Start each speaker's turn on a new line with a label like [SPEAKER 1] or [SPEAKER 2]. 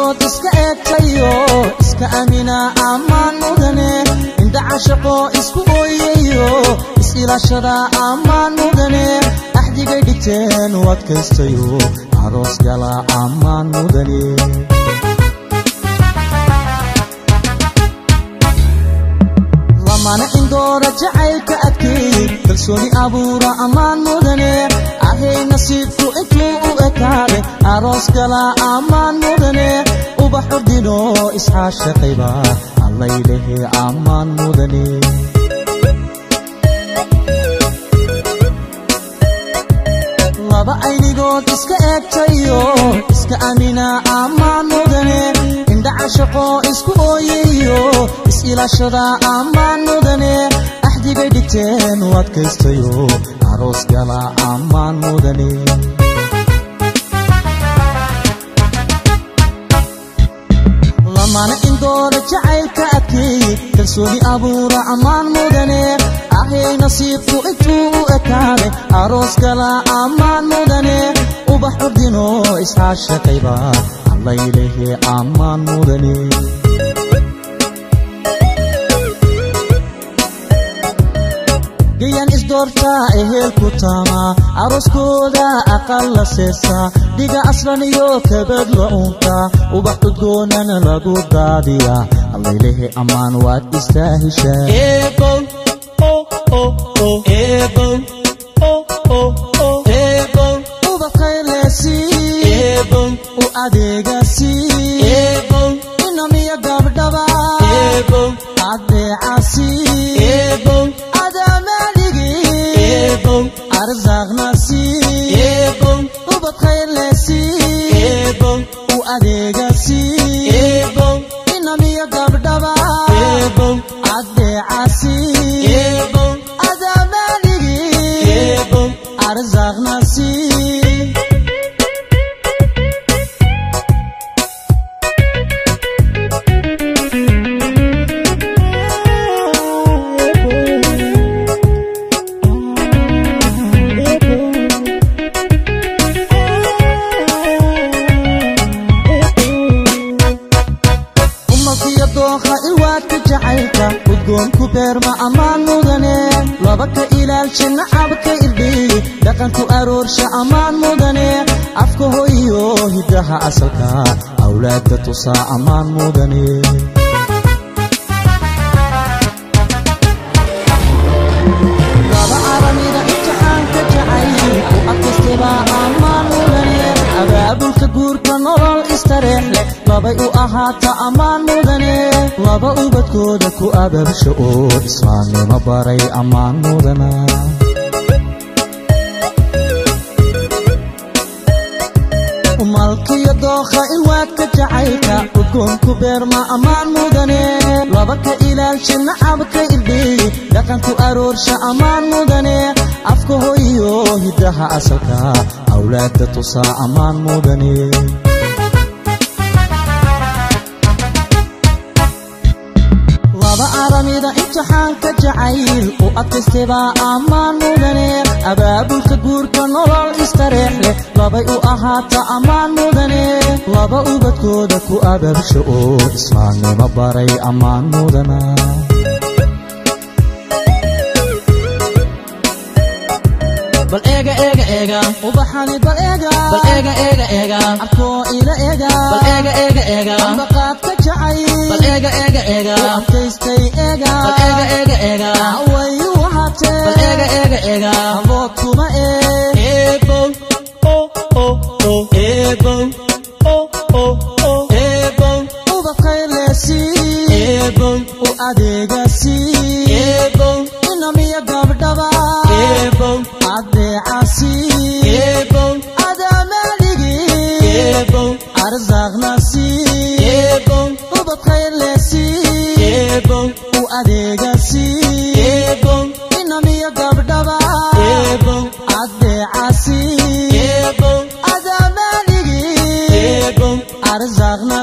[SPEAKER 1] anigood iska eegtayo iska amina ammaan mudane indha cashaqo isku ooyayo is-ilaashada ammaan mudane axdigay dhigteen u adkaystayo aroos gala ammaan mudane lamana indoora jacaylka adkeey kalsooni abuura ammaan mudane ahay nasiibku intuu u ekaade aroos gala ammaan mudane ubax ordino isxaashaqayba allaylehe ammaan mudane laba aynigood iska eegtayo iska amina ammaan mudane indha cashaqo isku ooyayo is-ilaashada ammaan mudane axdigay dhigteen u adkaystayo aroos gala ammaan mudane lamana indoora jacaylka adkeey kalsooni abuura ammaan mudane ahay nasiibku intuu u ekaade aroos gala ammaan mudane ubax ordino isxaashaqayba allaylehe ammaan mudane gayan isdoortaa ehelku taamaa arooskooda aqal la seesaa dhiga aslan iyo kabad la uuntaa ubax udgoonana lagu daadiyaa allaylehe ammaan waad istaa heshaa ubaqaylesii u adeegasii inamiya gabdhaba adeecasii arzaaqnasi ubad khayrlesi u adeegasi inamiya gabdhaba adeecasi adamanigi arzaaqnasi umalkiyo dookha iwaadka jacaylka udgoonku beerma ammaan mudane laba ka ilaalsha nacabka irdhiy dhaqanku aroorsha ammaan mudane afka hoyo hiddaha asalka awlaadda tusaa ammaan mudane laba aramida imtixaanka jacayl u adkaystaba ammaan mudane abaabulka guurka nolol istareex leh labay u ahaata ammaan mudane laba ubadkooda ku abaabsha oo islaamnimo baray ammaan mudana umalkiyo dookha ilwaadka jacaylka udgoonku beerma ammaan mudane laba ka ilaalsha nacabka irdhiy dhaqanku aroorsha ammaan mudane afka hoyo hiddaha asalka awlaadda tusaa ammaan mudane laba aramida imtixaanka jacayl u adkaystaba ammaan mudane abaabulka guurka nolol istareex leh labay u ahaata ammaan mudane laba ubadkooda ku abaabsha oo islaamnimo baray ammaan mudana bal eega eega eega ubaxani bal eega bal eega eega eega arkoo ila eega bal eega eega eega ambaqaad ka jacay bal eega eega eega adkaystay eega bal eega eega eega way u ahaatee bal eega eega eega abood kuma ee eebow oh oh oh eebow oh oh oh eebow ubaqaylesi eebow u adeegasi eebow inamiya gabdhaba eebow adeecasi eebow adamaligi eebow arzaaqnasi eebow ubad khayrlesi eebow u adeegasi eebow inamiya gabdhaba eebow adeecasi eebow adamaligi eebow arzaaqnasi